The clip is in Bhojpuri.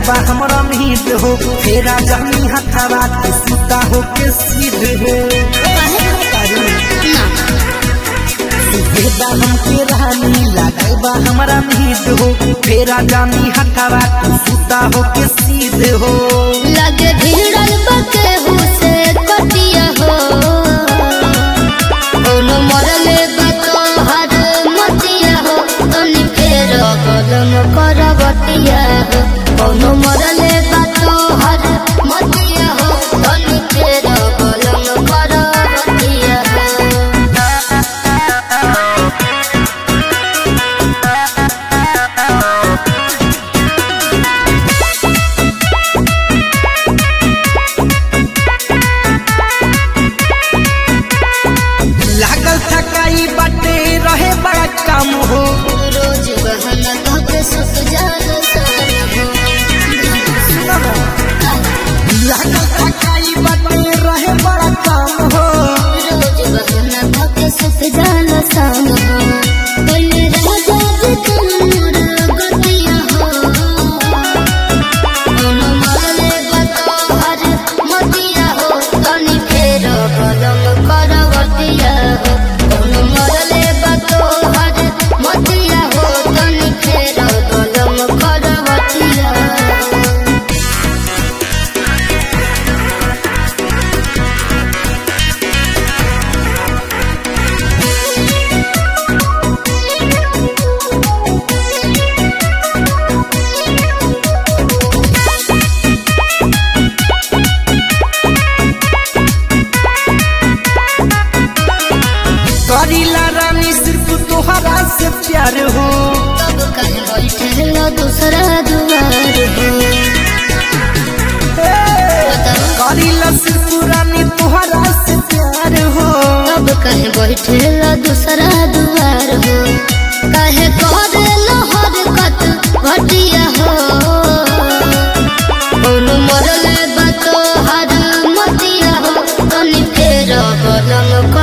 बा हमरा मीत हो फेरा जानी हथवा के सुता हो के सीध हो सुबेदा हमके रानी लागल बा हमरा मीत हो फेरा जानी हथवा के सुता हो के सीध हो लगे भिड़ल बके हुसे कटिया हो कोनो मरले बतो हर मतिया हो तनी फेर कदम करवतिया हो कोनो मरले बतो हर मतिया हो तनी फेर कदम करवतिया हो लागल थकाई बाटे रहे बड़ा काम हो रोज बहन धोके सुख जान सन हो लागल थकाई बाटे रहे बड़ा काम हो रोज बहन धोके सुख जान सन हो बन राजा जी तुमर गतिया हो कोनो माले बतो हर मतिया हो तनी फेर कदम करवतिया हो कोनो माले बतो हर मतिया हो तनी फेर कदम करवतिया हो करीला रानी सिर्फ तोहरा से प्यार हो तब कहीं बैठे लो दूसरा दुआर हो बताओ करीला सिर्फ रानी तोहरा से प्यार हो तब कहीं बैठे लो दूसरा दुआर हो कहे करे लो हरकत घटिया हो कोनो मरले बतो हर मतिया हो तनी फेर कदम